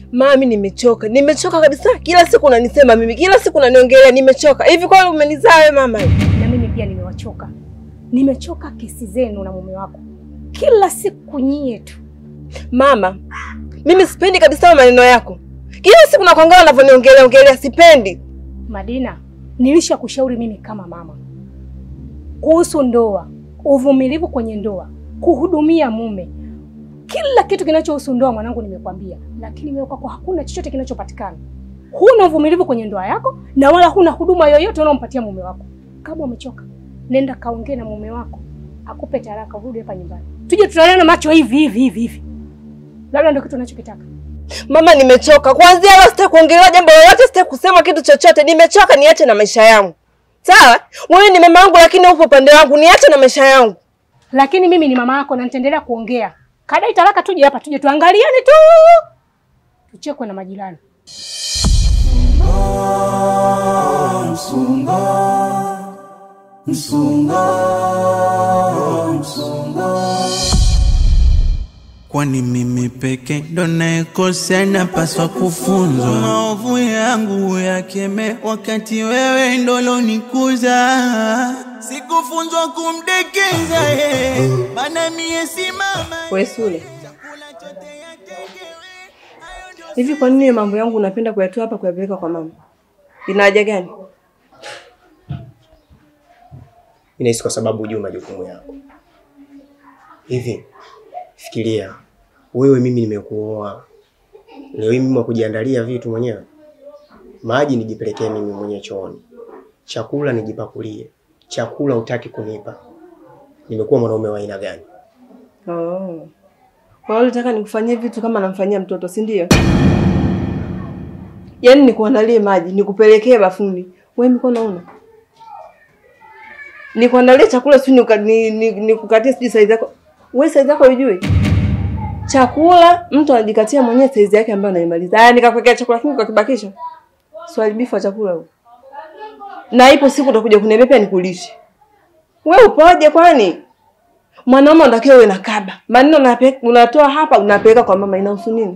Mami, nimechoka, nimechoka kabisa. Kila siku unanisema mimi, kila siku unaniongelea, nimechoka. Hivi kwani umenizaa wewe mama? Na mimi pia nimewachoka, nimechoka kesi zenu na mume wako, kila siku nyie tu. Mama, mimi sipendi kabisa maneno yako. Kila siku nakuangalia unavyoniongelea ongelea, sipendi. Madina, nilisha kushauri mimi kama mama kuhusu ndoa, uvumilivu kwenye ndoa, kuhudumia mume, kila kitu kinachohusu ndoa mwanangu, nimekwambia. Lakini wewe kwako hakuna chochote kinachopatikana. Huna uvumilivu kwenye ndoa yako na wala huna huduma yoyote unaompatia mume wako. Kama umechoka, nenda kaongee na mume wako akupe taraka, urudi hapa nyumbani, tuje tutaliana macho hivi hivi hivi hivi, labda ndio kitu unachokitaka. Mama, nimechoka. Kuanzia leo sitaki kuongelea jambo lolote, sitaki kusema kitu chochote. Nimechoka, niache na maisha yangu. Sawa? Wewe ni mama yangu lakini upo upande wangu. Niache na maisha yangu. Lakini mimi ni mama yako na nitaendelea kuongea. Kadai talaka, tuje hapa, tuje tuangaliane tu, tuchekwe na majirani. Kwani mimi peke ndo naekosea, napaswa kufunzwa maovu yangu yakeme, wakati wewe ndo lonikuza. Sikufunzwa kumdekeza yeye, maana mie si mama. Wewe Sule. Hivi kwa nini mambo yangu unapenda kuyatoa hapa kuyapeleka kwa mama? Ina haja gani? Inahisi kwa sababu hujui majukumu yako. Hivi fikiria, wewe, mimi nimekuoa leo hii, mimi wa kujiandalia vitu mwenyewe, maji nijipelekee mimi mwenyewe chooni, chakula nijipakulie, chakula utaki kunipa. Nimekuwa mwanaume wa aina gani? Oh. Kwa hiyo unataka nikufanyie vitu kama namfanyia mtoto, si ndio? Yaani nikuandalie maji, nikupelekee bafuni. Wewe mikono una? Nikuandalie chakula si nikukatie ni, ni, nikukatie sijui saizi yako. Wewe saizi yako hujui? Chakula mtu anajikatia mwenyewe saizi yake ambayo anaimaliza. Haya nikakuwekea chakula kingi kwa kibakisha. Swali bifu wa chakula huo. Na ipo siku utakuja kuniambia pia nikulishe. Wewe upoje kwani? Mwanaume unatakiwa uwe na kaba. Maneno unape- unatoa hapa unapeleka kwa mama inahusu nini?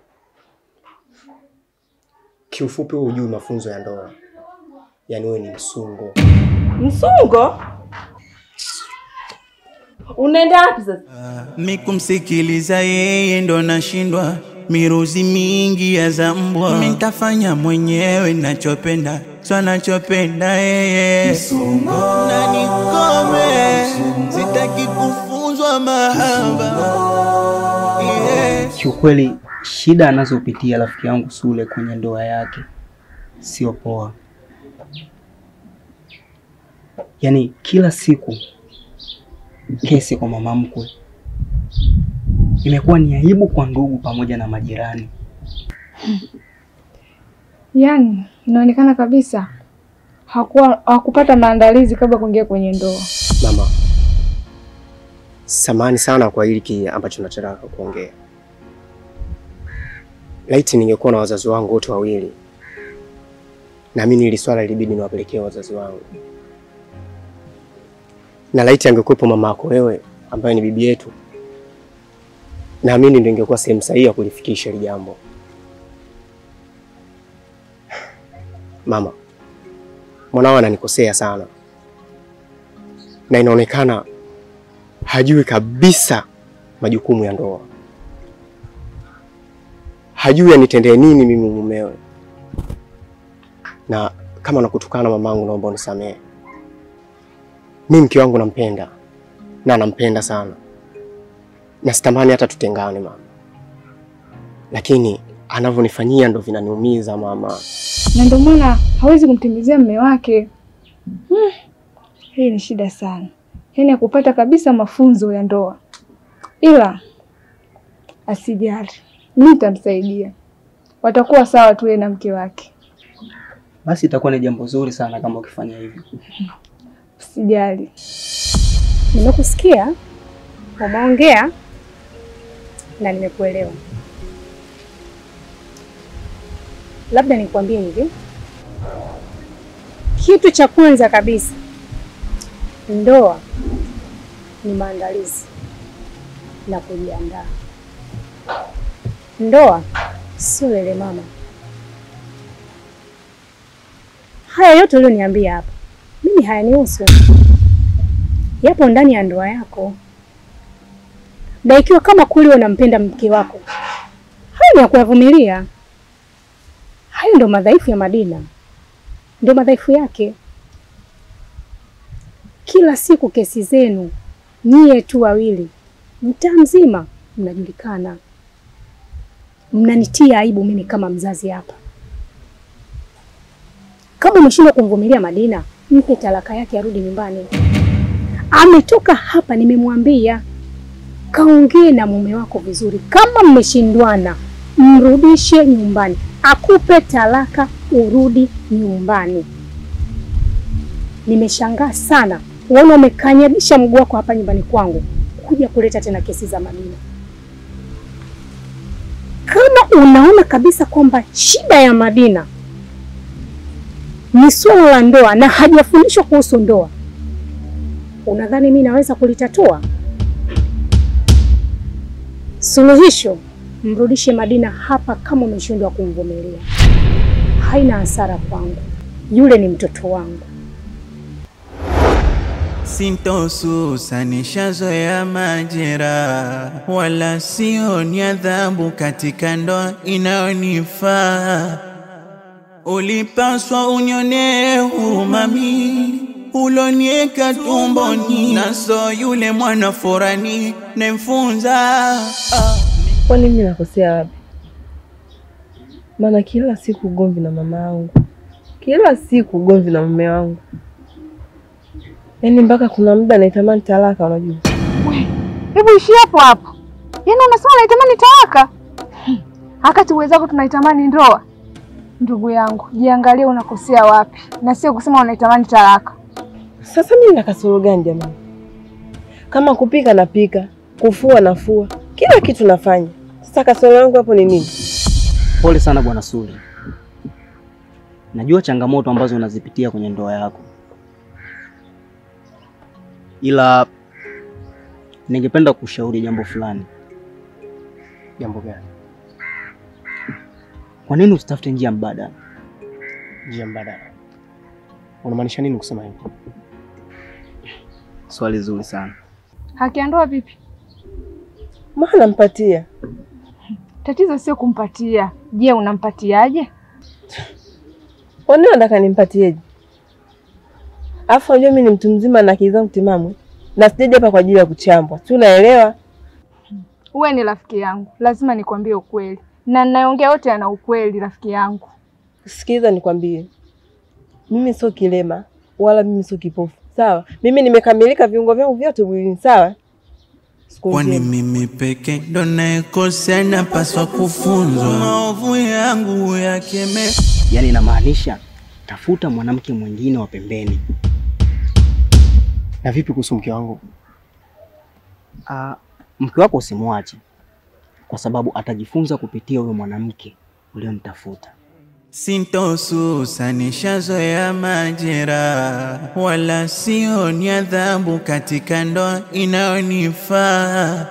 Kiufupi, wewe hujui mafunzo ya ndoa, yaani wewe ni msungo. Msungo? Unaenda wapi sasa? Mi kumsikiliza yeye ndo nashindwa, miruzi mingi ya zambwa. Mi nitafanya mwenyewe nachopenda, so nachopenda yeye na nikome, sitaki kufunzwa mahaba yeah. Kiukweli shida anazopitia rafiki yangu Sule kwenye ndoa yake sio poa. Yaani kila siku kesi kwa mama mkwe, imekuwa ni aibu kwa ndugu pamoja na majirani. Yaani inaonekana kabisa hakuwa hakupata maandalizi kabla kuingia kwenye ndoa. Mama, samani sana kwa hili ambacho nachotaka kuongea. Laiti ningekuwa na wazazi wangu wote wawili, naamini hili swala ilibidi niwapelekee wazazi wangu, na laiti angekuwepo mama yako wewe, ambaye ni bibi yetu, naamini ndio ingekuwa sehemu sahihi ya kulifikisha hili jambo. Mama, mwanao ananikosea sana na inaonekana hajui kabisa majukumu ya ndoa, hajui anitendee nini mimi mumewe, na kama nakutukana mamangu, naomba unisamehe. Mimi mke wangu nampenda na nampenda sana, na sitamani hata tutengane mama, lakini anavyonifanyia ndo vinaniumiza mama. Na ndio maana hawezi kumtimizia mume wake. Hmm. Hii ni shida sana, yaani hakupata kabisa mafunzo ya ndoa, ila asijali, mimi nitamsaidia, watakuwa sawa tu yeye na mke wake. Basi itakuwa ni jambo zuri sana kama ukifanya hivyo. Usijali. Nimekusikia umeongea na nimekuelewa. Labda nikwambie hivi, kitu cha kwanza kabisa, ndoa ni maandalizi na kujiandaa. Ndoa Sio lele mama, haya yote ulioniambia hapa mimi hayanihusu, yapo ndani ya ndoa yako, na ikiwa kama kweli unampenda mke wako, hayo ni ya kuyavumilia. Hayo ndio madhaifu ya Madina, ndio madhaifu yake. Kila siku kesi zenu nyie tu wawili, mtaa mzima mnajulikana, mnanitia aibu mimi kama mzazi hapa. Kama umeshindwa kumvumilia Madina, mpe talaka yake, arudi nyumbani. Ametoka hapa, nimemwambia kaongee na mume wako vizuri. Kama mmeshindwana, mrudishe nyumbani, akupe talaka, urudi nyumbani. Nimeshangaa sana uona umekanyabisha mguu wako hapa nyumbani kwangu kuja kuleta tena kesi za Madina. Kama unaona kabisa kwamba shida ya Madina ni suala la ndoa na hajafundishwa kuhusu ndoa, unadhani mimi naweza kulitatua? Suluhisho, mrudishe Madina hapa kama umeshindwa kumvumilia. Haina hasara kwangu, yule ni mtoto wangu. Sintosusa nishazoea majera, wala sioni adhabu katika ndoa inayonifaa. Ulipaswa unyonee huruma mi ulonieka tumboni, naso yule mwana forani nemfunza ah. Kwani mimi nakosea wapi? Maana kila siku ugomvi na mama yangu, kila siku ugomvi na mume wangu, yaani mpaka kuna muda naitamani talaka. Unajua, Hebu ishi hapo hapo. Yaani unasema unaitamani talaka? Hmm. Wakati uwezako tunaitamani ndoa. Ndugu yangu, jiangalie unakosea wapi na sio kusema unaitamani talaka. sasa mimi na kasoro gani jamani? Kama kupika napika, kufua nafua, kila kitu nafanya. Sasa kasoro yangu hapo ni nini? Pole sana bwana Suli, najua changamoto ambazo unazipitia kwenye ndoa yako, ila ningependa kushauri jambo fulani. Jambo gani? Kwa nini usitafute njia mbadala? Njia mbadala? Unamaanisha nini kusema hivyo? Swali zuri sana. Haki ya ndoa vipi? Maana nampatia Tatizo sio kumpatia. Je, unampatiaje? Kwa nini nataka nimpatieje? Alafu unajua mimi ni mtu mzima na akili zangu timamu na sijaja hapa kwa ajili ya kuchambwa. Si unaelewa? Uwe ni rafiki yangu, lazima nikwambie ukweli, na ninayoongea yote yana ukweli, rafiki yangu. Sikiliza nikwambie, mimi sio kilema wala mimi sio kipofu, sawa? Mimi nimekamilika viungo vyangu vyote mwilini, sawa? Siku Kwani njema. mimi peke ndo naekosea, napaswa kufunzwa maovu yangu yakeme. Yaani inamaanisha tafuta mwanamke mwingine wa pembeni. Na vipi kuhusu mke wangu? Ah, mke wako usimwache, kwa sababu atajifunza kupitia huyo mwanamke uliyomtafuta. Sintosusa nishazoea majera, wala sioni adhabu katika ndoa inayonifaa.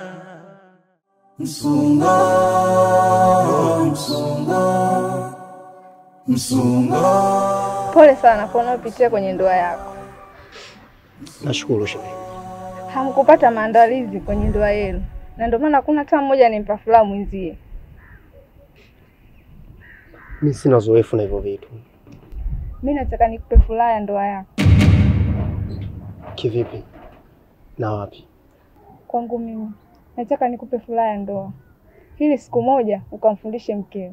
Pole sana kwa unaopitia kwenye ndoa yako. Nashukuru shemeji. Hamkupata maandalizi kwenye ndoa yenu, na ndio maana hakuna hata mmoja animpa furaha mwenzie. Mimi sina uzoefu na hivyo vitu. Mi nataka nikupe furaha ya ndoa yako. Kivipi? Na wapi? Kwangu mimi nataka nikupe furaha ya ndoa, ili siku moja ukamfundishe mkeo.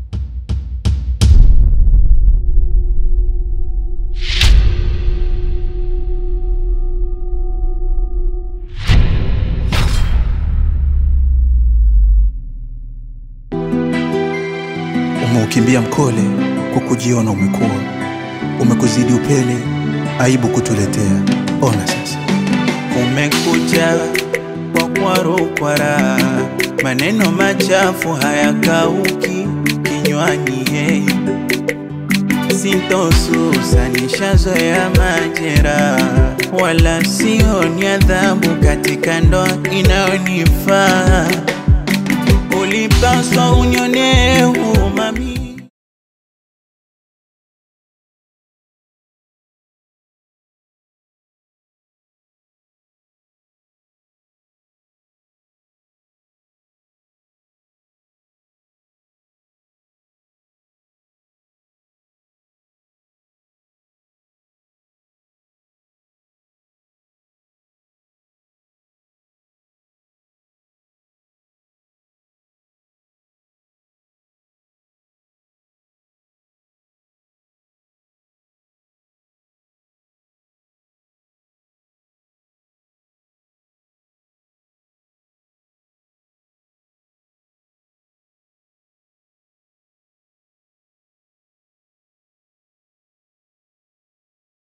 Umeukimbia mkole kwa kujiona umekuwa, umekuzidi upele, aibu kutuletea. Ona sasa, Kumekucha kwa kwarukwara, maneno machafu hayakauki kinywani. Hey, sintosusa nishazoea majera, wala sioni adhabu katika ndoa inayonifaa. ulipaswa unionee huruma